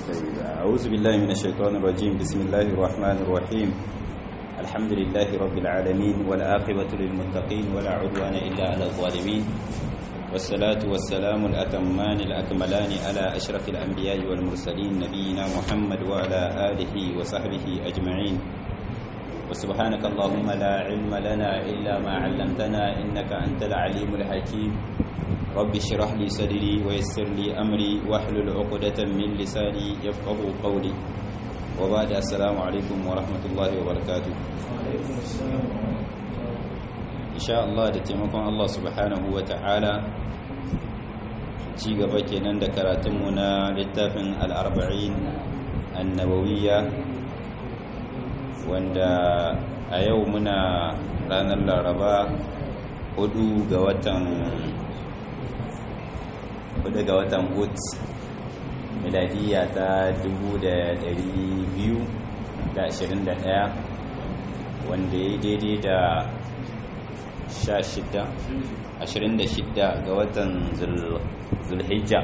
أعوذ بالله من الشيطان الرجيم بسم الله الرحمن الرحيم الحمد لله رب العالمين والعاقبة للمتقين ولا عدوان إلا على الظالمين والصلاة والسلام الأتمان الأكملان على أشرف الأنبياء والمرسلين نبينا محمد وعلى آله وصحبه أجمعين وسبحانك اللهم لا علم لنا إلا ما علمتنا إنك أنت العليم الحكيم رب اشرح لي صدري ويسر لي أمري واحلل عقدة من لساني يفقه قولي وبعد السلام عليكم ورحمة الله وبركاته إن شاء الله da taimakon Allah subhanahu wa ta'ala ci gaba kenan da karatunmu na littafin al'arba'in annabawiyya wanda a yau muna ranar laraba hudu ga watan hudu ga watan hut miladiya ta 221 wanda ya daidai da 26 ga watan zulhijja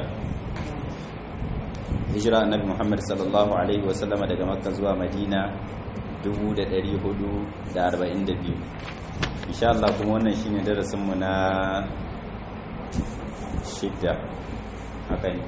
hijira annabi muhammad sallallahu alaihi wasallama daga makka zuwa madina 442 insha Allah kuma wannan shine darasinmu na shidda haka ne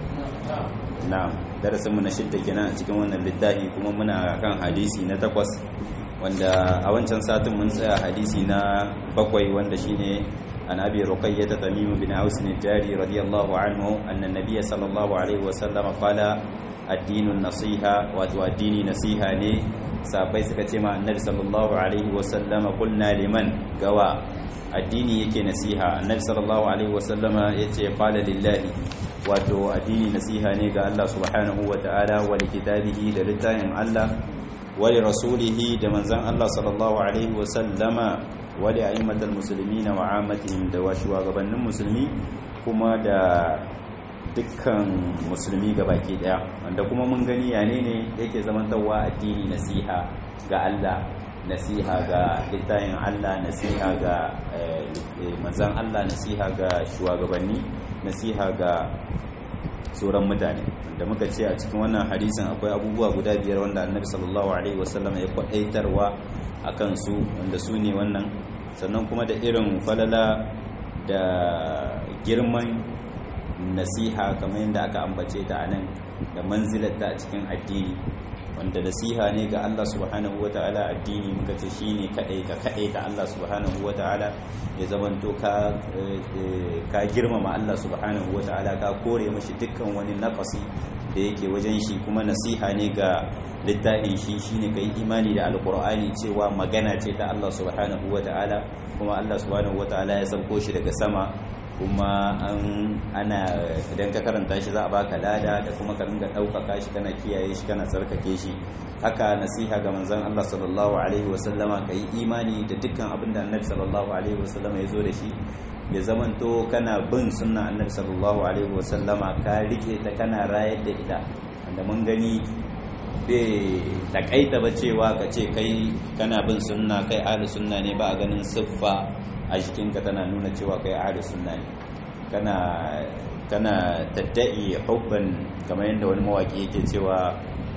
na'am darasinmu na shidda kenan a cikin wannan littafi kuma muna kan hadisi na takwas wanda a wancan satin mun tsaya hadisi na bakwai wanda shine an abi ruqayyah tamim bin aus al-jari radiyallahu anhu anna nabiyya sallallahu alaihi wasallam qala ad-dinu nasiha wato addini nasiha ne sabai suka ce ma annabi sallallahu alaihi wasallama qulna liman gawa addini yake nasiha annabi sallallahu alaihi wasallama yace qala lillahi wato addini nasiha ne ga Allah subhanahu wataala wa likitabihi da littafin Allah wa li rasulihi da manzon Allah sallallahu alaihi wasallama wa li a'immatil muslimina wa 'ammatihim da wa shugabannin musulmi kuma da dukkan musulmi baki daya wanda kuma mun gani yane ne yake zamantarwa addini nasiha ga Allah nasiha ga littafin Allah nasiha ga manzan Allah nasiha ga shugabanni nasiha ga sauran mutane da muka ce a cikin wannan hadisin akwai abubuwa guda biyar wanda annabi sallallahu alaihi wasallam ya kwadaitarwa a kansu wanda su ne wannan sannan kuma da irin falala da girman nasiha kamar yadda aka ambace ta anan da manzilarta a cikin addini wanda nasiha ne ga Allah subhanahu wataala addini muka ce shine kadai ka kadai ta Allah subhanahu wataala ya zamanto ka ka girmama Allah subhanahu wataala ka kore mashi dukkan wani naqasi da yake wajen shi kuma nasiha ne ga littafin shi shine kai imani da alqur'ani cewa magana ce ta Allah subhanahu wataala kuma Allah subhanahu wataala ya sauko shi daga sama kuma an ana idan ka karanta shi za a baka lada da kuma ka ringa ɗaukaka shi kana kiyaye shi kana tsarkake shi haka nasiha ga manzon Allah sallallahu alaihi wasallama ka yi imani da dukkan abin da annabi sallallahu alaihi wasallama ya zo da shi ya zamanto kana bin sunna annabi sallallahu alaihi wasallama ka rike ta kana rayar da ita wanda mun gani bai takaita ba cewa ka ce kai kana bin sunna kai ahli sunna ne ba a ganin siffa a jikinka tana nuna cewa kai ahli sunna ne kana kana tadda'i hubban kamar yadda wani mawaki yake cewa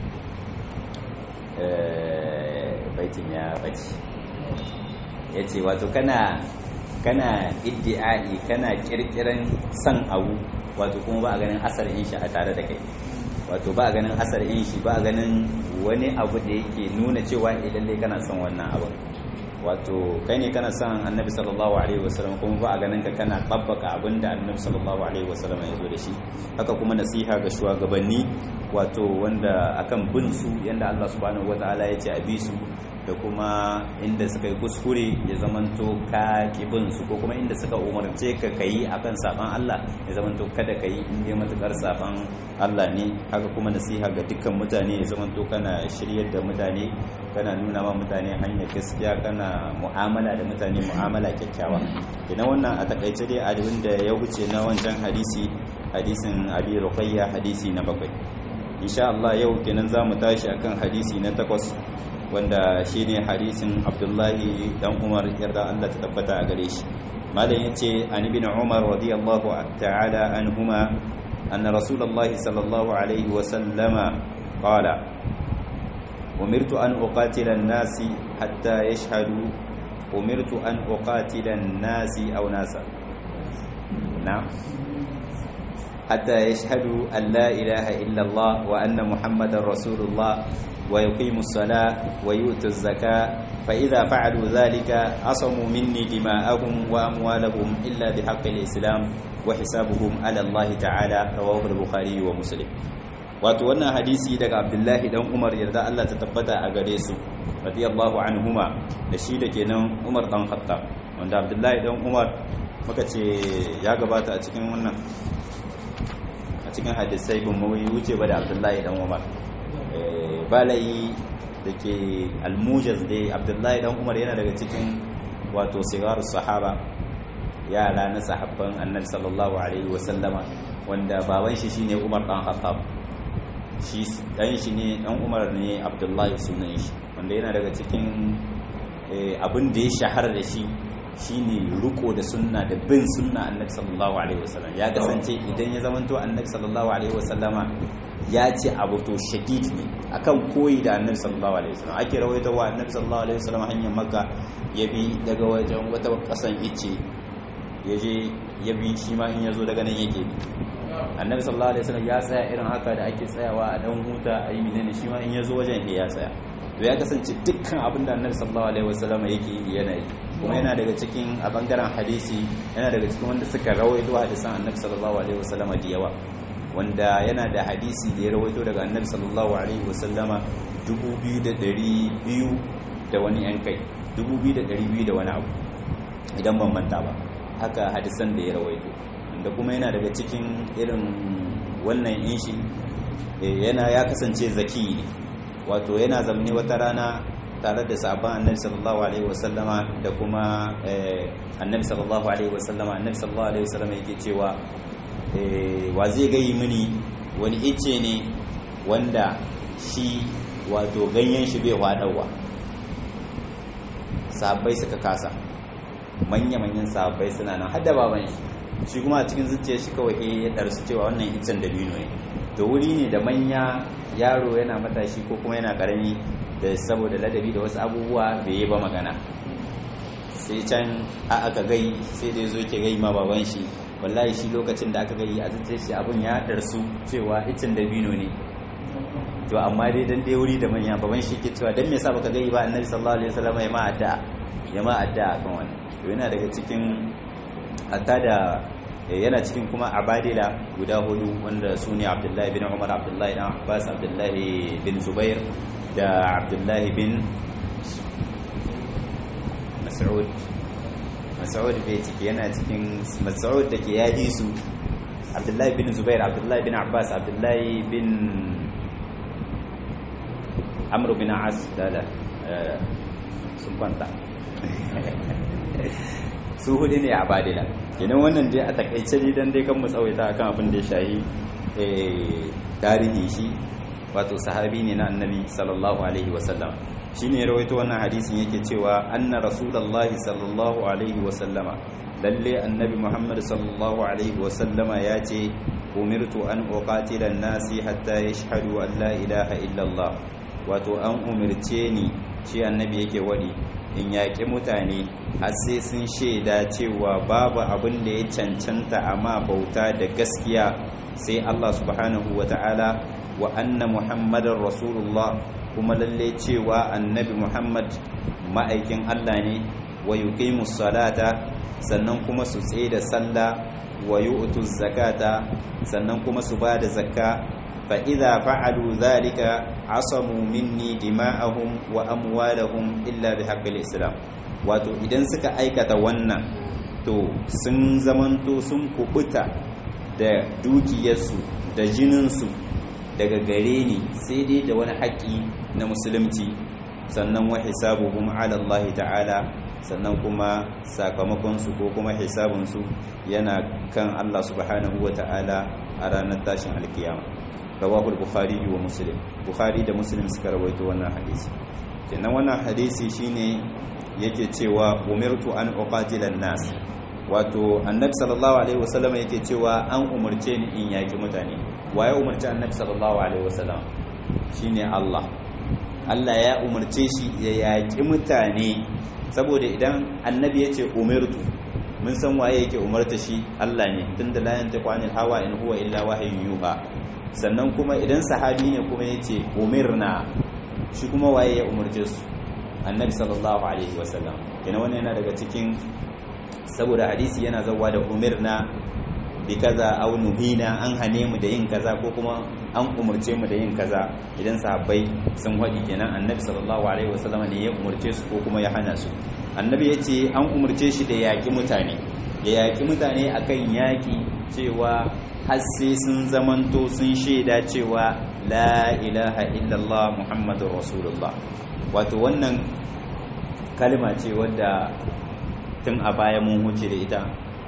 baitin ya bace yace wato kana kana iddi'ai kana kirkiran san abu wato kuma ba a ganin asalin shi a tare da kai wato ba a ganin asalin shi ba a ganin wani abu da yake nuna cewa idan dai kana son wannan abu wato kai ne kana son annabi sallallahu alaihi wasallam kuma ba a ganin ka kana babbaka abinda annabi sallallahu alaihi wasallam ya zo da shi haka kuma nasiha ga shugabanni wato wanda akan bin su yanda Allah subhanahu wataala ya ce a bi su da kuma inda suka yi kuskure ya zamanto ka bin su ko kuma inda suka umarce ka kayi akan saban Allah ya zamanto kada kayi in dai matukar saban Allah ne haka kuma nasiha ga dukkan mutane ya zamanto kana shiryar da mutane kana nuna ma mutane hanyar gaskiya kana mu'amala da mutane mu'amala kyakkyawa idan wannan a takaice dai abin da ya wuce na wancan hadisi hadisin abi ruqayya hadisi na bakwai insha Allah yau kenan zamu tashi akan hadisi na takwas wanda shine hadisin Abdullahi dan Umar yarda Allah ta tabbata a gare shi malam yace an ibn Umar radiyallahu ta'ala anhuma anna rasulullahi sallallahu alaihi wa sallama qala umirtu an uqatila an-nasi hatta yashhadu umirtu an uqatila an-nasi aw nasa na'am حتى يشهدوا أن لا إله إلا الله وأن محمد رسول الله ويقيموا الصلاة ويؤتوا الزكاة فإذا فعلوا ذلك عصموا مني دماءهم وأموالهم إلا بحق الإسلام وحسابهم على الله تعالى رواه البخاري ومسلم wato wannan hadisi daga abdullahi dan umar yarda Allah ta tabbata a gare su radiyallahu anhuma da shi da kenan umar dan khattab wanda abdullahi dan umar muka ce ya gabata a cikin wannan a cikin hadisai bin mawai wuce ba da abdullahi dan umar balayi da ke almujaz dai abdullahi dan umar yana daga cikin wato sigarar sahaba yara na sahabban annabi sallallahu alaihi wasallama wanda baban shi shine umar dan khattab shi dan shi ne dan umar ne abdullahi sunan shi wanda yana daga cikin abin da ya shahara da shi shine riko da sunna da bin sunna annabi sallallahu alaihi wasallam ya kasance idan ya zamanto annabi sallallahu alaihi wasallama ya ce abu to shadid ne akan koyi da annabi sallallahu alaihi wasallam ake rawaito wa annabi sallallahu alaihi wasallam hanyar makka ya bi daga wajen wata kasan ice ya je ya bi shi ma in ya zo daga nan yake bi annabi sallallahu alaihi wasallam ya tsaya irin haka da ake tsayawa a dan huta a yi menene shi ma in ya zo wajen ya tsaya to ya kasance dukkan abin da annabi sallallahu alaihi wasallam yake yi yana yi kuma yana daga cikin a bangaren hadisi yana daga cikin wanda suka rawaito hadisan annabi sallallahu alaihi wasallama da yawa wanda yana da hadisi da ya rawaito daga annabi sallallahu alaihi wasallama 2200 da wani yan kai 2200 da wani abu idan ban manta ba haka hadisan da ya rawaito wanda kuma yana daga cikin irin wannan inshi yana ya kasance zaki ne wato yana zamne wata rana tare da sabon annabi sallallahu alaihi wasallama da kuma annabi sallallahu alaihi wasallama annabi sallallahu alaihi wasallama yake cewa wa zai gayi mini wani ice ne wanda shi wato ganyen shi bai hwadawa sahabbai suka kasa manya-manyan sahabbai suna nan hada baban shi shi kuma a cikin zuciyar shi kawai ya darsu cewa wannan icen dabino ne to wuri ne da manya yaro yana matashi ko kuma yana karami da saboda ladabi da wasu abubuwa bai yi ba magana sai can a aka gai sai da ya zo ke gai ma baban shi wallahi shi lokacin da aka gai a zuciyar shi abun ya darsu cewa icen dabino ne to amma dai dan dai wuri da manya baban shi ke cewa dan me yasa baka gai ba annabi sallallahu alaihi wasallam ya ma addu'a ya ma addu'a kan wannan to yana daga cikin hatta da yana cikin kuma abadila guda hudu wanda su ne abdullahi bin umar abdullahi bin abbas abdullahi bin zubair da abdullahi bin mas'ud mas'ud bai ciki yana cikin mas'ud da ke yaji su abdullahi bin zubair abdullahi bin abbas abdullahi bin amru bin as da sun kwanta su hudu ne a badila kenan wannan dai a takaice ne dan dai kan mu tsawaita akan abin da ya shahi tarihi shi wato sahabi ne na annabi sallallahu alaihi wasallam shine rawaito wannan hadisin yake cewa anna rasulullahi sallallahu alaihi wasallama lalle annabi muhammad sallallahu alaihi wasallama ya ce umirtu an uqatila an-nasi hatta yashhadu an la ilaha illallah wato an umirce ni shi annabi yake wadi in yaƙi mutane har sai sun shaida cewa babu abin da ya cancanta amma bauta da gaskiya sai Allah subhanahu wa ta'ala wa anna muhammadar rasulullah kuma lalle cewa annabi muhammad ma'aikin Allah ne wa yuqimu salata sannan kuma su tsaye da sallah wa yu'tu zakata sannan kuma su ba da zakka فإذا فعلوا ذلك عصموا مني دماءهم وأموالهم إلا بحق الإسلام wato idan suka aikata wannan to sun zamanto sun kubuta da dukiyarsu da jininsu daga gare ni sai dai da wani haƙƙi na musulunci sannan wa hisabuhum ala Allah ta'ala sannan kuma sakamakonsu ko kuma hisabunsu yana kan Allah subhanahu wa ta'ala a ranar tashin alkiyama rawahul bukhari wa muslim bukhari da muslim suka rawaito wannan hadisi kenan wannan hadisi shine yake cewa umirtu an uqatila nas wato annabi sallallahu alaihi wasallam yake cewa an umarce ni in yaki mutane waye umarci annabi sallallahu alaihi wasallam shine Allah Allah ya umarce shi ya yaki mutane saboda idan annabi yace umirtu mun san waye yake umarta shi Allah ne tunda la yantiqu anil hawa in huwa illa wahyun yuha sannan kuma idan sahabi ne kuma yace umirna shi kuma waye ya umarce su annabi sallallahu alaihi wasallam yana wannan yana daga cikin saboda hadisi yana zawa da umirna bi kaza aw nuhina an hane mu da yin kaza ko kuma an umarce mu da yin kaza idan sahabbai sun wadi kenan annabi sallallahu alaihi wasallam ne ya umarce su ko kuma ya hana su annabi yace an umarce shi da yaki mutane ya yaki mutane akan yaki cewa har sai sun zamanto sun shaida cewa la ilaha illallah muhammadur rasulullah wato wannan kalma ce wadda tun a baya mun huce da ita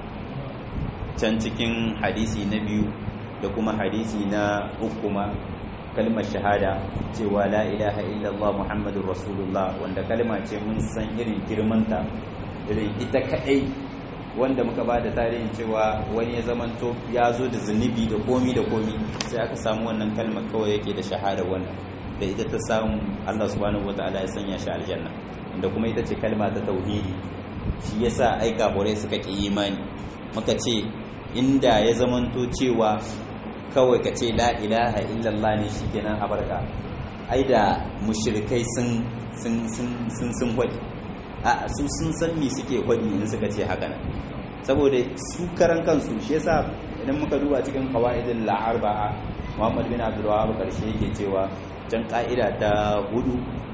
can cikin hadisi na biyu da kuma hadisi na uku ma kalmar shahada cewa la ilaha illallah muhammadur rasulullah wanda kalma ce mun san irin girmanta irin ita kaɗai wanda muka ba da tarihin cewa wani ya zamanto ya zo da zunubi da komi da komi sai aka samu wannan kalmar kawai yake da shahada wannan da ita ta samu Allah subhanahu wataala ya sanya shi aljanna inda kuma ita ce kalma ta tauhidi shi yasa ai kafirai suka ki imani muka ce inda ya zamanto cewa kawai ka ce la ilaha illallah ne shikenan a barka ai da mushrikai sun sun sun sun sun hwadi a su sun san me suke hwadi in suka ce haka nan saboda su karan kansu shi yasa idan muka duba cikin qawaidul la'arba'a Muhammad bin Abdul Wahhab karshe yake cewa can ka'ida ta hudu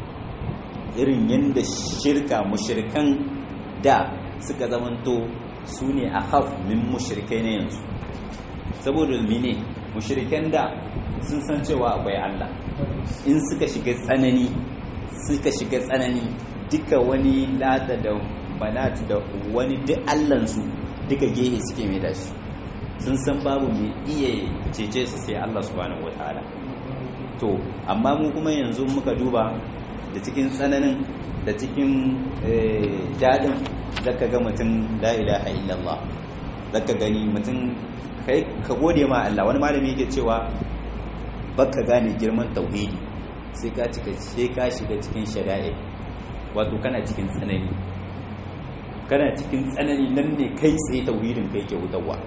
irin yanda shirka mushrikan da suka zamanto su ne a haf min mushrikai na yanzu saboda mene mushrikan da sun san cewa akwai Allah in suka shiga tsanani suka shiga tsanani duka wani lata da banat da wani duk allansu duka gehe suke mai da shi sun san babu mai iya cece su sai Allah subhanahu wataala to amma mu kuma yanzu muka duba da cikin tsananin da cikin dadin zaka ga mutum la ilaha illallah zaka gani mutum kai ka gode ma Allah wani malami yake cewa baka gane girman tauhidi sai ka cika sai ka shiga cikin shari'a wato kana cikin tsanani kana cikin tsanani nan ne kai tsaye tauhidin kai ke wutarwa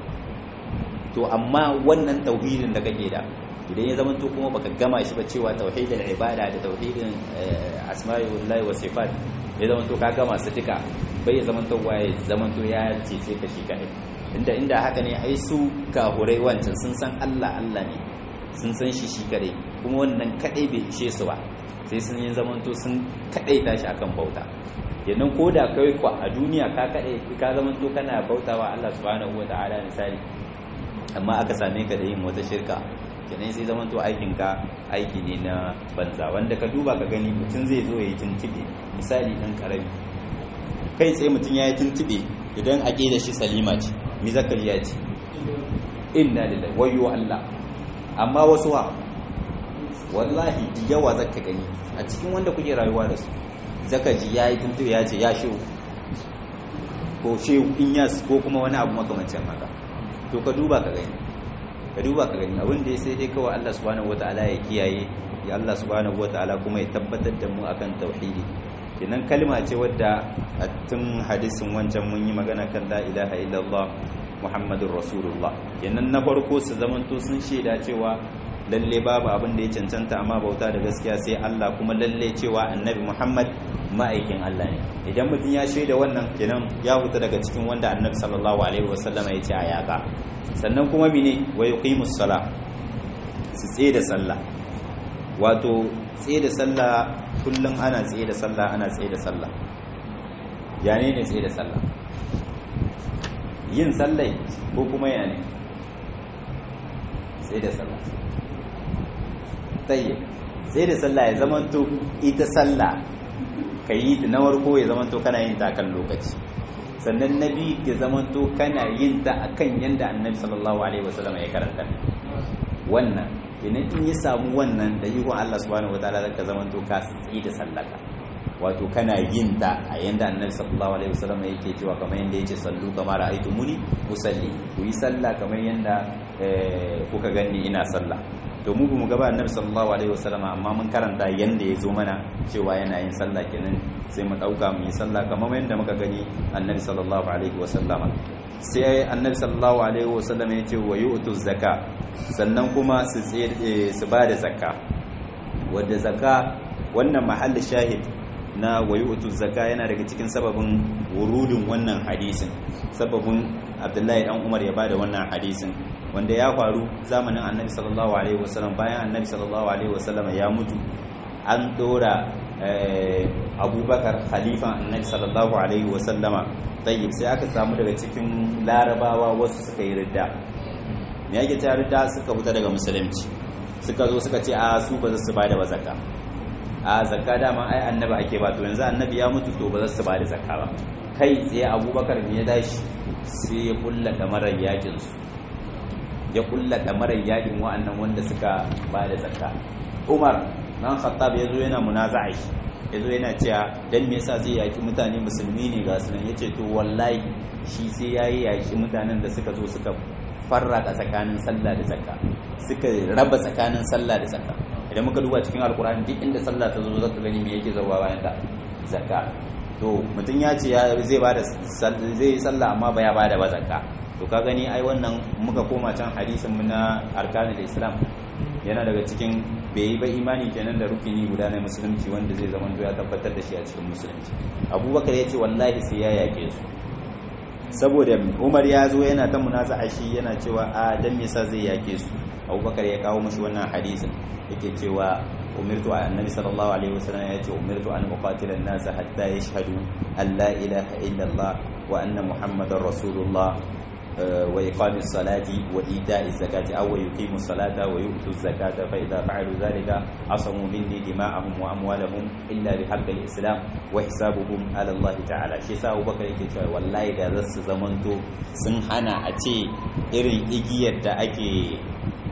to amma wannan tauhidin da kake da idan ya zama to kuma baka gama shi ba cewa tauhidin ibada da tauhidin asma'illahi wa sifat ya zama to ka gama su duka bai ya zama to waye zama to ya cece ka shi kai inda inda haka ne ai su kahurai wancan sun san Allah Allah ne sun san shi shi kadai kuma wannan kadai bai ishe su ba sai sun yi zaman to sun kadai tashi akan bauta yannan ko da kai kwa a duniya ka kadai ka zaman to kana bautawa Allah subhanahu wataala misali amma aka same ka da yin wata shirka kenan sai zaman to aikin ka aiki ne na banza wanda ka duba ka gani mutum zai zo yayi tuntube misali dan karami kai tsaye mutum yayi tuntube idan aqida shi salima ce mi zakariya ce inna lillahi wayyo Allah amma wasu ha wallahi da yawa zaka gani a cikin wanda kuke rayuwa da su zaka ji yayi tuntube ya ce ya shehu ko shehu in yas ko kuma wani abu makamancin haka to ka duba ka gani ka duba ka gani abin da sai dai kawai Allah subhanahu wataala ya kiyaye ya Allah subhanahu wataala kuma ya tabbatar da mu akan tauhidi kenan kalma ce wadda a tun hadisin wancan mun yi magana kan la ilaha illallah muhammadur rasulullah kenan na farko su zamanto sun shaida cewa lalle babu abin da ya cancanta amma bauta da gaskiya sai Allah kuma lalle cewa annabi muhammad ma'aikin Allah ne idan mutum ya shaida wannan kenan ya huta daga cikin wanda annabi sallallahu alaihi wasallam ya ce a yaka sannan kuma mene wa yuqimus sala su tsaye da sallah wato tsaye da sallah kullum ana tsaye da sallah ana tsaye da sallah ya ne ne tsaye da sallah yin sallai ko kuma ya ne tsaye da sallah tsaye tsaye da sallah ya zamanto ita sallah ka yi ta na warko ya zamanto kana yin ta kan lokaci sannan na biyu ya zamanto kana yin ta akan yanda annabi sallallahu alaihi wasallam ya karanta wannan idan in ya samu wannan da yi Allah subhanahu wataala zaka zaman to ka tsaye da sallaka wato kana yin ta a yanda annabi sallallahu alaihi wasallam yake cewa kamar yanda yace sallu kama ra'aytumuni usalli ku yi sallah kamar yanda kuka gani ina sallah to mu mu gaba annabi sallallahu alaihi wasallam amma mun karanta yanda ya zo mana cewa yana yin sallah kenan sai mu dauka mu yi sallah kamar yanda muka gani annabi sallallahu alaihi wasallam sai annabi sallallahu alaihi wasallam ya ce wa yu'tu zakka sannan kuma su su ba da zakka wanda zakka wannan mahallin shahid na wayu'tu zakka yana daga cikin sababin wurudin wannan hadisin sababin Abdullahi dan Umar ya bada wannan hadisin wanda ya faru zamanin Annabi sallallahu alaihi wasallam bayan Annabi sallallahu alaihi wasallam ya mutu an dora Abubakar khalifan Annabi sallallahu alaihi wasallama tayyib sai aka samu daga cikin larabawa wasu suka yi ridda me yake ta ridda suka fita daga musulunci suka zo suka ce a su ba za su bada ba zakka a zakka dama ai annabi ake ba to yanzu annabi ya mutu to ba za su ba da zakka ba kai tsaye abubakar ne ya dashi sai ya kulla damarar yakin su ya kulla damarar yakin wa'annan wanda suka ba da zakka umar nan khattab ya zo yana munaza'a shi ya zo yana cewa dan me yasa zai yaki mutane musulmi ne ga sunan yace to wallahi shi sai yayi yaki mutanen da suka zo suka farraka tsakanin sallah da zakka suka raba tsakanin sallah da zakka idan muka duba cikin alkur'ani duk inda sallah ta zo zaka gani me yake zawa bayan ta zakka to mutum ya ce zai bada zai yi sallah amma ba ya bada ba zakka to ka gani ai wannan muka koma can hadisin mu na arkanul islam yana daga cikin bai yi ba imani kenan da rukuni guda na musulunci wanda zai zama ya tabbatar da shi a cikin musulunci abubakar ya ce wallahi sai ya yake su saboda umar ya zo yana ta munaza'a shi yana cewa a dan me yasa zai yake su abubakar ya kawo mashi wannan hadisin yake cewa umirtu annabi sallallahu alaihi wasallam ya ce umirtu an uqatila an-nas hatta yashhadu an la ilaha illa Allah wa anna muhammadar rasulullah wa iqamis salati wa ita'iz zakati aw yuqimus salata wa yu'tuz zakata fa idha fa'alu dhalika asamu minni dima'ahum wa amwalahum illa bi haqqil islam wa hisabuhum ala Allah ta'ala shi yasa Abubakar yake cewa wallahi da zasu zamanto sun hana a ce irin igiyar da ake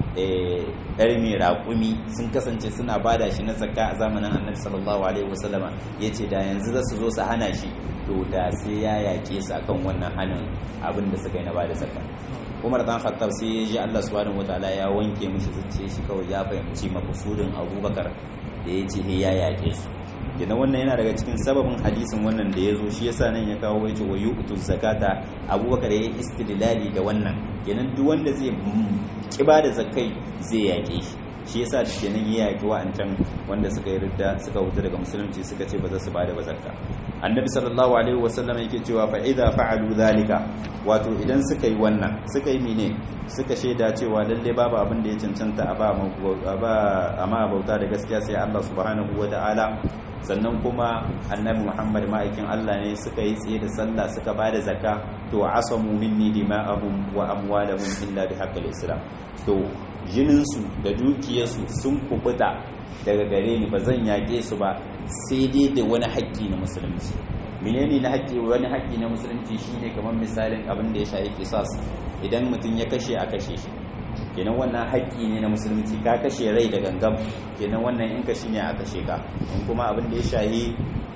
ɗari mai raƙumi sun kasance suna bada shi na zakka a zamanin annabi sallallahu alaihi wasallama ya ce da yanzu za su zo su hana shi to da sai ya yaƙe su akan wannan hannun abin da suka yi na bada zakka umar dan khattab sai ya ji Allah subhanahu wataala ya wanke mishi zuciya shi kawai ya fahimci mafusudin abubakar da ya ce ya yaƙe su kenan wannan yana daga cikin sababin hadisin wannan da ya zo shi yasa nan ya kawo yace wa yu'tu zakata abubakar ya istidlali da wannan kenan duk wanda zai kiba da zakai zai yake shi shi yasa kenan ya yaki wa'ancan wanda suka yi ridda suka huta daga musulunci suka ce ba za su bada ba zakka annabi sallallahu alaihi wasallam yake cewa fa idza fa'alu zalika wato idan suka yi wannan suka yi mene suka shaida cewa lalle babu abin da ya cancanta a ba a ma bauta da gaskiya sai Allah subhanahu wata'ala sannan kuma annabi Muhammad ma'aikin Allah ne suka yi tsaye da sallah suka ba da zakka to asamu minni dima'ahum wa amwalahum illa bi haqqil islam to jininsu da dukiyarsu sun kubuta daga gare ni ba zan yaƙe su ba sai dai da wani haƙƙi na musulunci menene na haƙƙi wani haƙƙi na musulunci shine kamar misalin abin da ya shafi kisas idan mutum ya kashe a kashe shi kenan wannan haƙƙi ne na musulunci ka kashe rai da gangam kenan wannan in kashi ne a kashe ka in kuma abin da ya shahi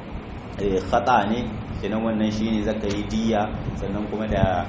khata ne kenan wannan shine zaka yi diya sannan kuma da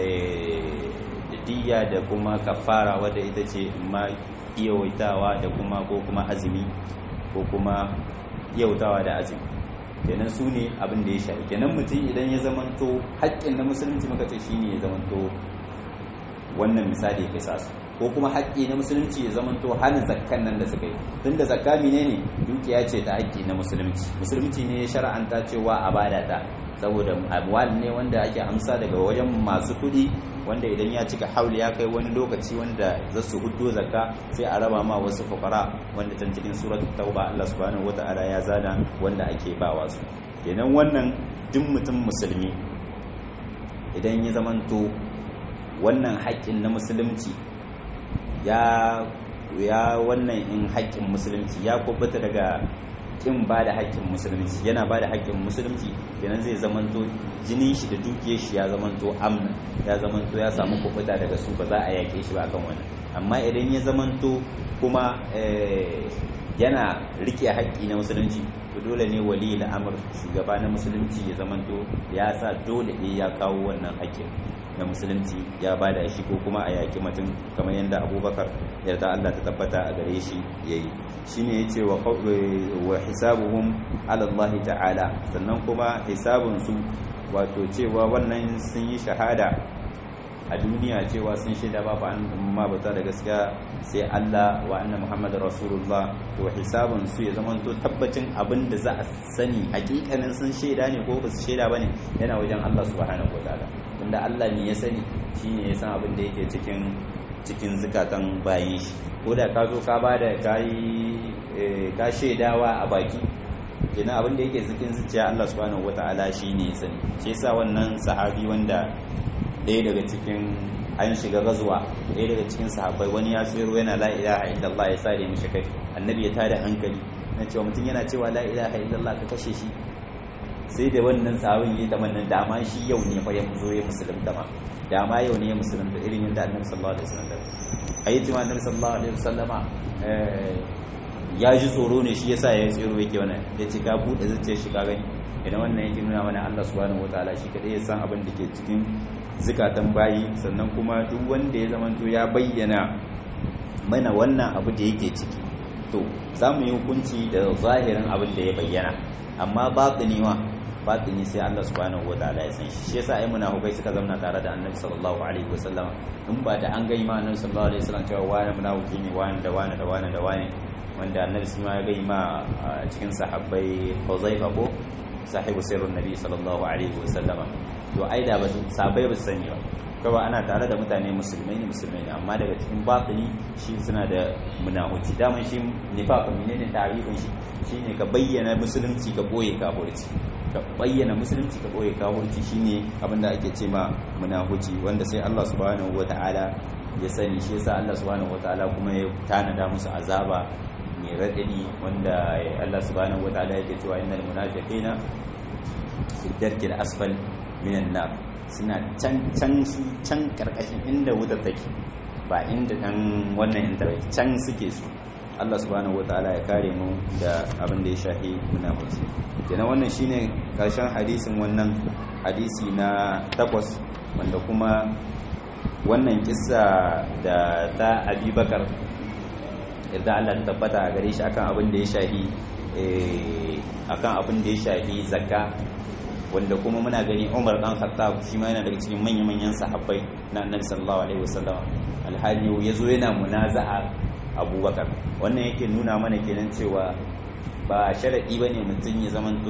diya da kuma kafara wadda ita ce ma iyawaitawa da kuma ko kuma azumi ko kuma iyautawa da azumi kenan su ne abin da ya shafi kenan mutum idan ya zamanto haƙƙin na musulunci muka ce shine ya zamanto wannan misali ya kisa su ko kuma haƙƙi na musulunci ya zamanto hana zakkan nan da suka yi tun da zakka ne dukiya ce ta haƙƙi na musulunci musulunci ne ya shara'anta cewa a bada ta saboda amwal ne wanda ake amsa daga wajen masu kuɗi wanda idan ya cika hauli ya kai wani lokaci wanda za su hudo zakka sai a raba ma wasu fukara wanda can cikin suratul tauba Allah subhanahu wata'ala ya zana wanda ake bawa su kenan wannan duk mutum musulmi idan ya zamanto wannan haƙƙin na musulunci ya ya wannan in haƙƙin musulunci ya kubuta daga kin ba da haƙƙin musulunci yana ba da haƙƙin musulunci kenan zai zamanto jinin shi da dukiyar shi ya zamanto amna ya zamanto ya samu kubuta daga su ba za a yaƙe shi ba akan wannan amma idan ya zamanto kuma yana rike haƙƙi na musulunci to dole ne wali al'amr shugaba na musulunci ya zamanto ya sa dole ne ya kawo wannan haƙƙin na musulunci ya bada shi ko kuma a yaƙi mutum kamar yadda abubakar yarda Allah ta tabbata a gare shi yayi shine yace wa wa hisabuhum ala Allah ta'ala sannan kuma hisabun su wato cewa wannan sun yi shahada a duniya cewa sun shaida babu an ma bata da gaskiya sai Allah wa anna Muhammadar Rasulullah to hisabun su ya zama to tabbacin abin da za a sani hakikanin sun shaida ne ko ba su shaida bane yana wajen Allah subhanahu wataala wanda Allah ne ya sani shine ya san abin da yake cikin cikin zukatan bayin shi ko da ka zo ka bada kai ka shaidawa a baki kenan abin da yake cikin zuciya Allah subhanahu wataala shine ya sani shi yasa wannan sahabi wanda ɗaya daga cikin an shiga gazuwa ɗaya daga cikin sahabbai wani ya tsero yana la ilaha illallah ya sare mishi kai annabi ya tada hankali na cewa mutum yana cewa la ilaha illallah ka kashe shi sai da wannan sahabin yi ta mannan dama shi yau ne fa ya zo ya musulunta ma dama yau ne ya musulunta irin yadda annabi sallallahu alaihi wasallam ayi tuma annabi sallallahu alaihi wasallama ya ji tsoro ne shi yasa ya tsero yake wannan ya ce ka buɗe zuciyar shi ka gani idan wannan yake nuna mana Allah subhanahu wataala shi kadai ya san abin da ke cikin zukatan bayi sannan kuma duk wanda ya zamanto ya bayyana mana wannan abu da yake ciki to za mu yi hukunci da zahirin abin da ya bayyana amma batini wa batini sai Allah subhanahu wataala ya san shi shi yasa ai munafikai suka zauna tare da Annabi sallallahu alaihi wasallam in ba da an ga ma Annabi sallallahu alaihi wasallam cewa wani munafiki ne wani da wani da wani da wani wanda Annabi sun ma ga ma cikin sahabbai Huzaifa ko sahibu sirrin Nabi sallallahu alaihi wasallama to ai da ba sabai ba su sani ba kawai ana tare da mutane musulmai ne musulmai ne amma daga cikin batini shi suna da munahuci daman shi nifaq menene tarihin shi shine ka bayyana musulunci ka boye kafirci ka bayyana musulunci ka boye kafirci shine abin da ake ce ma munahuci wanda sai Allah subhanahu wataala ya sani shi yasa Allah subhanahu wataala kuma ya tanada musu azaba mai radadi wanda Allah subhanahu wataala yake cewa innal munafiqina fi darkil asfal minan nar suna can can su can karkashin inda wuta take ba inda dan wannan inda can suke su Allah subhanahu wataala ya kare mu da abin da ya shahi munafiki kenan wannan shine karshen hadisin wannan hadisi na takwas wanda kuma wannan kissa da ta Abubakar yadda Allah ta tabbata a gare shi akan abin da ya shahi akan abin da ya shahi zakka wanda kuma muna gani Umar dan Khattab shi ma yana daga cikin manyan-manyan sahabbai na Annabi sallallahu alaihi wasallam alhali yazo yana munaza'a Abubakar wannan yake nuna mana kenan cewa ba sharadi bane mutum ya zamanto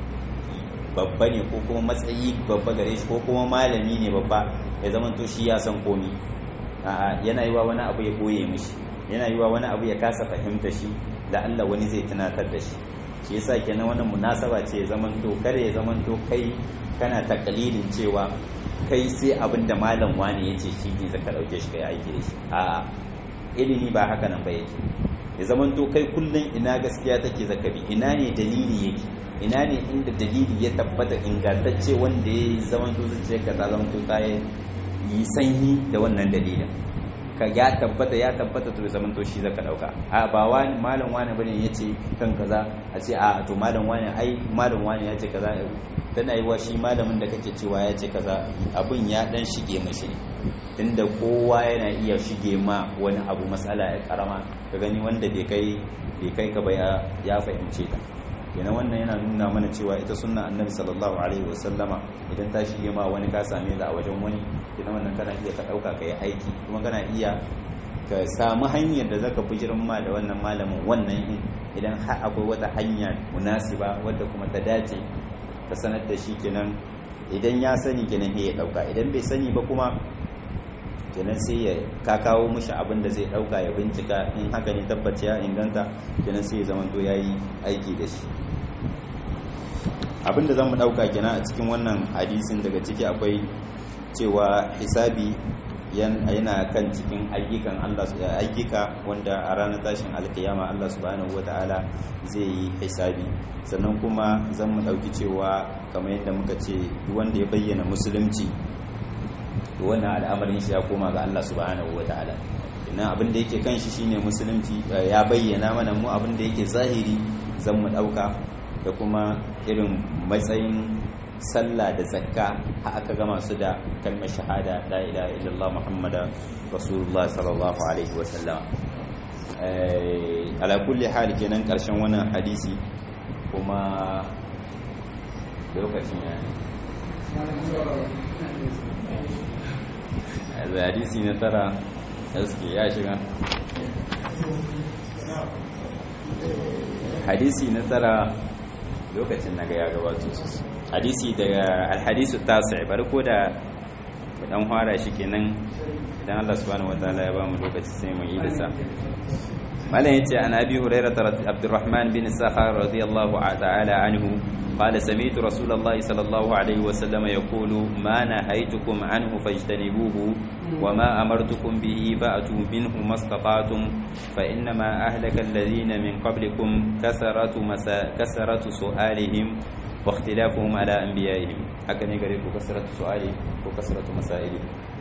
babba ne ko kuma matsayi babba gare shi ko kuma malami ne babba ya zamanto shi ya san komi a'a yana yi wa wani abu ya boye mishi yana yi wa wani abu ya kasa fahimta shi da Allah wani zai tunatar da shi shi yasa kenan wannan munasaba ce zaman to kare ya zaman to kai kana takalilin cewa kai sai abin da malam wani ya ce shi ne zaka dauke shi kai aiki da shi a ilimi ba haka nan ba yake ya zaman to kai kullun ina gaskiya take zakabi ina ne dalili yake ina ne inda dalili ya tabbata ingantacce wanda ya zaman to zuciya ka zaman to ta yi sanyi da wannan dalilin ka ya tabbata ya tabbata to zaman to shi zaka dauka a ba wani malam wani bane yace kan kaza a ce a to malam wani ai malam wani ya ce kaza tana yi wa shi malamin da kake cewa ya ce kaza abun ya dan shige mashi tunda kowa yana iya shige ma wani abu matsala ya karama ka gani wanda bai kai bai kai ka ba ya fahimce ta kenan wannan yana nuna mana cewa ita sunna annabi sallallahu alaihi wasallama idan ta shige ma wani ka same ta a wajen wani kenan wannan kana iya ka dauka ka yi aiki kuma kana iya ka samu hanyar da zaka bijirin ma da wannan malamin wannan in idan har akwai wata hanya munasiba wadda kuma ta dace ka sanar da shi kenan idan ya sani kenan ya dauka idan bai sani ba kuma kenan sai ya ka kawo mishi abin da zai dauka ya bincika in haka ne tabbaci ya inganta kenan sai ya zamanto yayi aiki da shi abin da zamu dauka kenan a cikin wannan hadisin daga ciki akwai cewa hisabi yana kan cikin ayyukan Allah ayyuka wanda a ranar tashin alkiyama Allah subhanahu wataala zai yi hisabi sannan kuma zan mu dauki cewa kamar yadda muka ce duk wanda ya bayyana musulunci to wannan al'amarin shi ya koma ga Allah subhanahu wataala ina abin da yake kan shi shine musulunci ya bayyana mana mu abin da yake zahiri zan mu dauka da kuma irin matsayin sallah da zakka har aka gama su da kalmar shahada la ilaha illallah muhammada rasulullah sallallahu alaihi wasallam ala kulli hal kenan karshen wannan hadisi kuma lokacin ya ne hadisi na tara haske ya shiga hadisi na tara lokacin na ga ya gabato su hadisi daga alhadisu tasi bari ko da dan fara shi kenan idan Allah subhanahu wataala ya ba mu lokaci sai mu yi da sa malam yace an abi hurairah abdurrahman bin sakhar radiyallahu ta'ala anhu قال سمعت رسول الله صلى الله عليه وسلم يقول ما نهيتكم عنه فاجتنبوه وما أمرتكم به فأتوا منه ما استطعتم فإنما أهلك الذين من قبلكم كثرة, مسا كثرة سؤالهم واختلافهم على أنبيائهم هكذا يقول كثرة سؤالهم وكثرة مسائلهم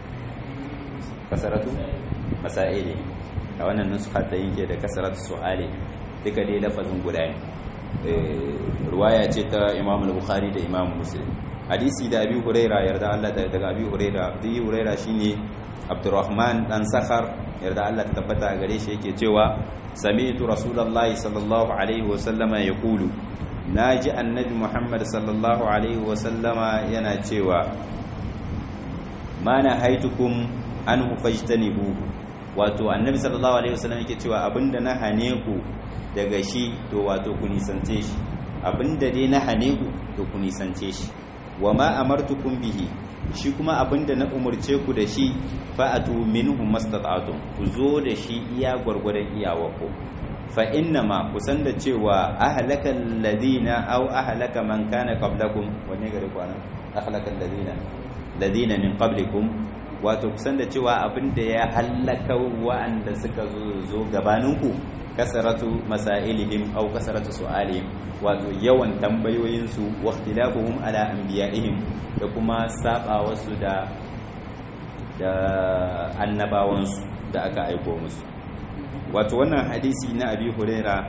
كثرة مسائلهم أو أن النسخة ينكي كثرة سؤالهم duka dai lafazin guda ne ruwaya ce ta imam al-bukhari da imam muslim hadisi da abi huraira yarda Allah daga abi huraira abi huraira shine abdurrahman dan sakhar yarda Allah ta tabbata gare shi yake cewa sami'tu rasulullahi sallallahu alaihi wa sallama yaqulu naji annabi muhammad sallallahu alaihi wa sallama yana cewa ma na haitukum anhu fajtanibu wato annabi sallallahu alaihi wa sallam yake cewa abinda na hane ku daga shi to wato ku nisance shi abinda dai na hane ku to ku nisance shi wa ma amartukum bihi shi kuma abinda na umurce ku da shi fa'atu minhu mastata'tum ku zo da shi iya gwargwadon iyawarku fa inna ma ku san da cewa ahlaka alladhina aw ahlaka man kana qablakum wanne gare ku anan ahlaka alladhina ladina min qablikum wato ku san da cewa abinda ya halaka wa'anda suka zo gabaninku kasaratu masailihim aw kasaratu su'alihim wato yawan tambayoyinsu wa ikhtilafuhum ala anbiya'ihim da kuma sabawarsu da da annabawansu da aka aiko musu wato wannan hadisi na abi huraira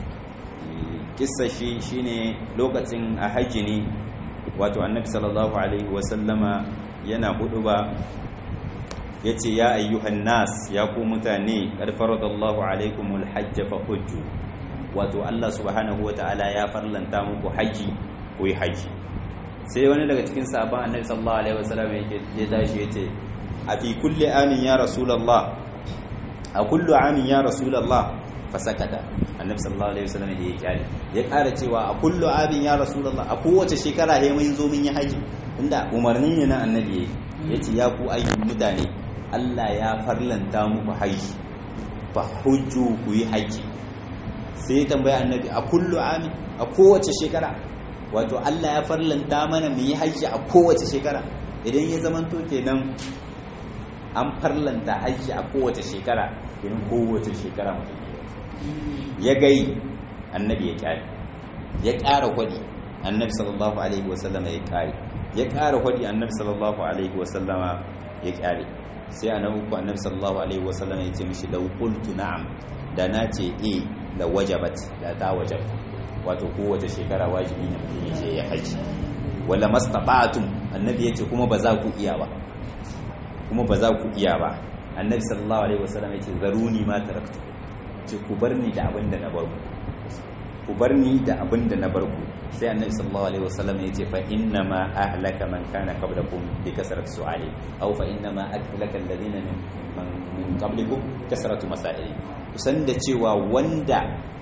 kissa shi shine lokacin a hajji ne wato annabi sallallahu alaihi wasallama yana hudu ba ya ce ya ayyuhan nas ya ku mutane ƙarfaradallahu alaikumul hajja fa hujju wato Allah subhanahu wa ta'ala ya farlanta muku haji ku yi haji sai wani daga cikin sabon annabi sallallahu alaihi wasallam ya tashi ya ce a fi kulli amin ya rasulullah a kullu amin ya rasulullah fa sakata annabi sallallahu alaihi wasallam ya kyale ya ƙara cewa a kullu amin ya rasulullah a kowace shekara he mun zo mun yi haji inda umarni ne na annabi ya ce ya ku ayyukan mutane Allah ya farlanta muku haji fa hujju ku yi haji sai ya tambaya annabi a kullu ami a kowace shekara wato Allah ya farlanta mana mu yi haji a kowace shekara idan ya zamanto kenan an farlanta haji a kowace shekara idan kowace shekara mutum ya gai annabi ya kyale ya ƙara kwadi annabi sallallahu alaihi wasallama ya ƙare ya ƙara kwadi annabi sallallahu alaihi wasallama ya ƙare sai a nan uku annabi sallallahu alaihi wasallam ya ce mishi law qultu na'am da na ce eh la wajabat da ta wajab wato kowace shekara wajibi ne mutum ya je ya haji wala mastata'tum annabi yace kuma ba za ku iya ba kuma ba za ku iya ba annabi sallallahu alaihi wasallam ya ce zaruni ma taraktu ce ku bar ni da abin da na bar ku ku bar ni da abin da na bar ku sai annabi sallallahu alaihi wasallam ya ce fa inna ma ahlaka man kana qablakum bi kasrat su'ali aw fa inna ma ahlaka alladhina min min qablikum kasratu masaili kusan da cewa wanda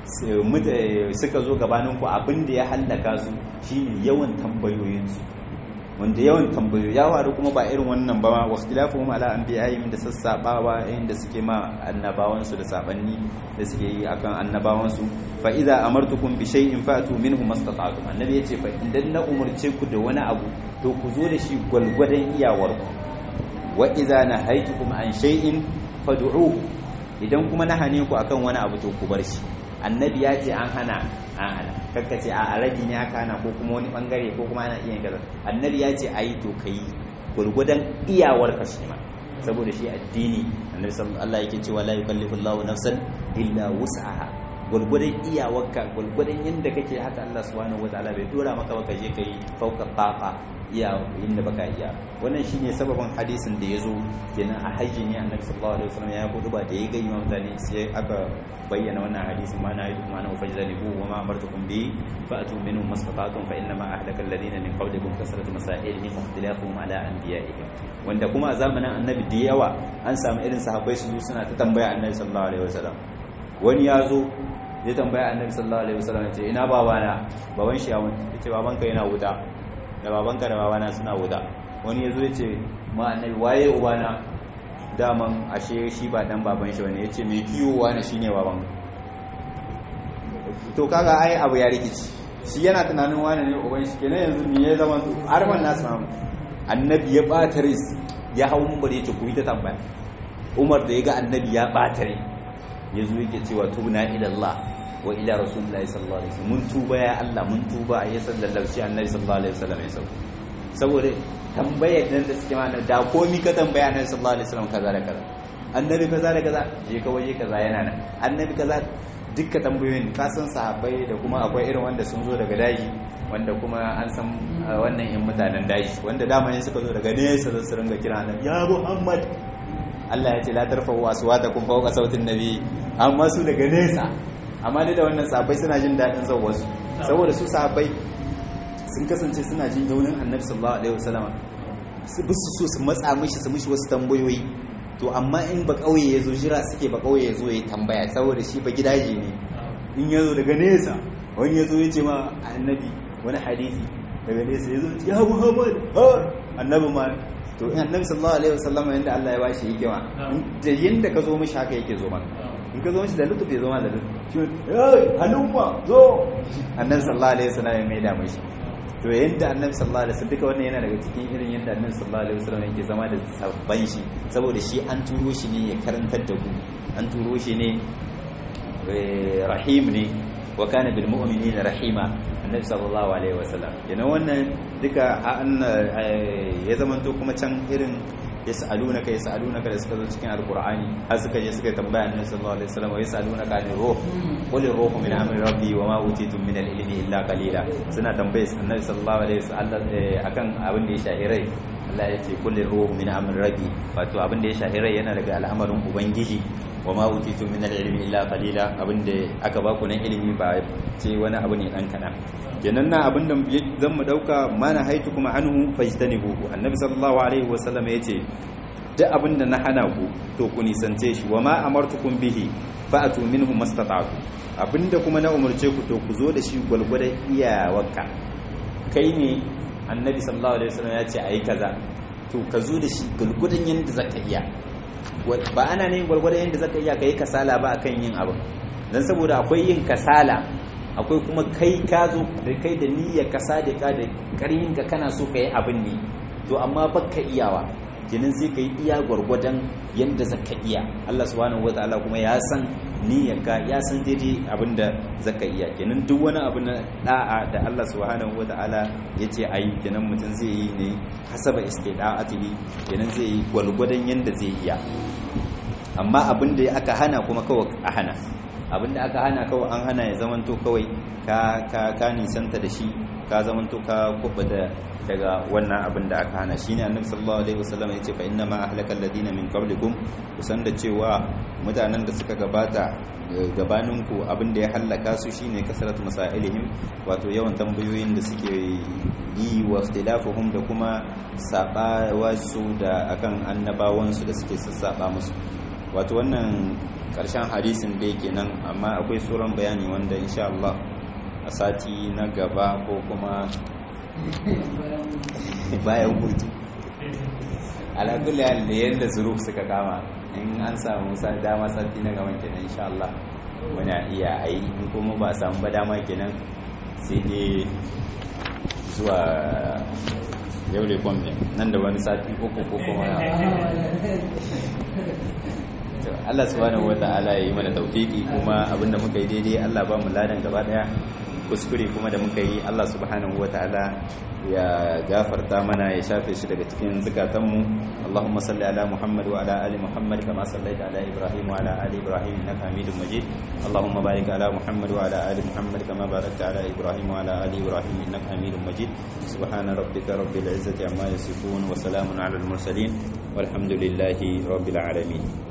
suka zo gabanin ku abin da ya hallaka su shine yawan tambayoyin su wanda yawan tambayoyi ya waru kuma ba irin wannan ba wa ikhtilafuhum ala anbiya'ihim da sassabawa inda suke ma annabawan su da sabanni da suke yi akan annabawan su fa idza amartukum bi shay'in fa'tu minhu mastata'tum annabi yace fa idan na umurce ku da wani abu to ku zo da shi gwalgwadon iyawar ku wa idza nahaytukum an shay'in fad'uhu idan kuma na hane ku akan wani abu to ku bar shi annabi ya ce an hana an hana kakka ce a arabi ne aka hana ko kuma wani bangare ko kuma ana iya kaza annabi ya ce ayi to kai gurgudan iyawar ka shi ma saboda shi addini annabi sallallahu alaihi yake cewa la yukallifu Allahu nafsan illa wus'aha gwargwadon iyawarka gwargwadon yadda kake haka Allah subhanahu wataala bai dora maka ba ka je kai fauka taqa iya inda baka iya wannan shine sababin hadisin da yazo kenan a hajji ne annabi sallallahu alaihi wasallam ya kudu ba da ya ga imam mutane sai aka bayyana wannan hadisin ma na yi kuma na fajzalibu wa ma amartukum bi fa'tu minhum mastata'tum fa inna ma ahlaka alladhina min qablikum kasratu masailihim wa ikhtilafuhum ala anbiya'ihim wanda kuma a zamanin annabi da yawa an samu irin sahabbai su suna ta tambaya annabi sallallahu alaihi wasallam wani ya zo ya tambaya annabi sallallahu alaihi wasallam ya ce ina babana baban shi ya mutu ya ce babanka yana wuta da babanka da babana suna wuta wani ya zo ya ce ma annabi waye ubana daman ashe shi ba dan baban shi bane ya ce mai kiwo wani shine baban to kaga ai abu ya rikici shi yana tunanin wani ne uban shi kenan yanzu me ya zama har man nasu samu annabi ya bata ris ya hau mumbar ya ce ku yi ta tambaya umar da ya ga annabi ya bata rai ya zo yake cewa tubna ila Allah wa ila rasulullahi sallallahu alaihi wasallam mun tuba ya Allah mun tuba ya sallallahu shi annabi sallallahu alaihi wasallam ya sauko saboda tambayar nan da suke mana da komi ka tambaya annabi sallallahu alaihi wasallam kaza da kaza annabi kaza da kaza je ka waje kaza yana nan annabi kaza dukkan tambayoyin ka san sahabbai da kuma akwai irin wanda sun zo daga daji wanda kuma an san wannan yan mutanen daji wanda dama ne suka zo daga nesa su ringa kira annabi ya Muhammad Allah ya ce la tarfa'u aswatakum fawqa sautin nabi amma su daga nesa amma da wannan sahabbai suna jin dadin wasu saboda su sahabbai sun kasance suna jin yaunin annabi sallallahu alaihi wasallam su bi su so su matsa mishi su mishi wasu tambayoyi to amma in ba kauye ya zo jira suke ba kauye ya zo ya tambaya saboda shi ba gidaje ne in ya zo daga nesa wani ya zo ya ce ma annabi wani hadisi daga nesa ya zo ya muhammad ha annabi ma to in annabi sallallahu alaihi wasallam yanda Allah ya bashi hikima da yanda ka zo mishi haka yake zo maka in ka zo mishi da lutuf ya zo ma da lutuf shi eh halumma zo annabi sallallahu alaihi wasallam ya mai da mishi to yadda annabi sallallahu alaihi wasallam duka wannan yana daga cikin irin yadda annabi sallallahu alaihi wasallam yake zama da sabban shi saboda shi an turo shi ne ya karantar da ku an turo shi ne rahim ne wa kana bil mu'minina rahima annabi sallallahu alaihi wasallam yana wannan duka an ya zamanto kuma can irin yas'alunaka yas'alunaka da suka zo cikin alqur'ani har suka je suka tambaya annabi sallallahu alaihi wasallam wa yas'alunaka anir ruh qul ruhu min amri rabbi wa ma utitum min al-ilmi illa qalila suna tambaye annabi sallallahu alaihi wasallam akan abin da ya shahirai Allah ya ce qul ruhu min amri rabbi wato abin da ya shahirai yana daga al'amarin ubangiji wa ma utitum min al-ilmi illa qalila abin da aka baku na ilimi ba ce wani abu ne dan kana kenan na abin da zan mu dauka mana haitu kuma anhu fajtanibu annabi sallallahu alaihi wasallam yace duk abin da na hana ku to ku nisance shi wa ma amartukum bihi fa'atu minhu mastata'tu abinda kuma na umarce ku to ku zo da shi gwalgwadon iyawarka kai ne annabi sallallahu alaihi wasallam ya ce ayi kaza to ka zo da shi gwalgwadon yanda zaka iya ba ana ne gwalgwadon yanda zaka iya kai kasala ba akan yin abu dan saboda akwai yin kasala akwai kuma kai ka zo da kai da niyyar ka sadika da karhin ka kana so ka yi abin ne to amma baka iyawa kenan sai ka yi iya gwargwadon yadda zaka iya Allah subhanahu wataala kuma ya san niyyarka ya san daidai abin da zaka iya kenan duk wani abu na da'a da Allah subhanahu wataala ya ce ayi kenan mutum zai yi ne hasaba istida'atihi kenan zai yi gwargwadon yadda zai iya amma abin da aka hana kuma kawai a hana abinda aka hana kawai an hana ya zamanto kawai ka ka ka nisanta da shi ka zamanto ka kubbata daga wannan abin da aka hana shine annabi sallallahu alaihi wasallam yace fa inna ma ahlaka alladina min qablikum kusan da cewa mutanen da suka gabata gabaninku abin da ya hallaka su shine kasratu masailihim wato yawan tambayoyin da suke yi wa ikhtilafuhum da kuma sabawa su da akan annabawansu da suke sassaba musu wato wannan karshen hadisin da yake nan amma akwai sauran bayani wanda insha Allah a sati na gaba ko kuma bayan hutu alakulli da yadda zuruf suka kama in an samu dama sati na gaban kenan insha Allah wani iya a yi in kuma ba samu ba dama kenan sai dai zuwa yau da kwamfin nan da wani sati uku ko kuma Allah subhanahu wa ta'ala ya yi mana tawfiki kuma abinda muka yi daidai Allah ba mu ladan gaba daya kuskure kuma da muka yi Allah subhanahu wataala ya gafarta mana ya shafe shi daga cikin zukatanmu Allahumma salli ala Muhammad wa ala ali Muhammad kama sallaita ala Ibrahim wa ala ali Ibrahim innaka Hamidum Majid Allahumma barik ala Muhammad wa ala ali Muhammad kama barakta ala Ibrahim wa ala ali Ibrahim innaka Hamidum Majid subhana rabbika rabbil izzati amma yasifun wa salamun ala al mursalin walhamdulillahi rabbil alamin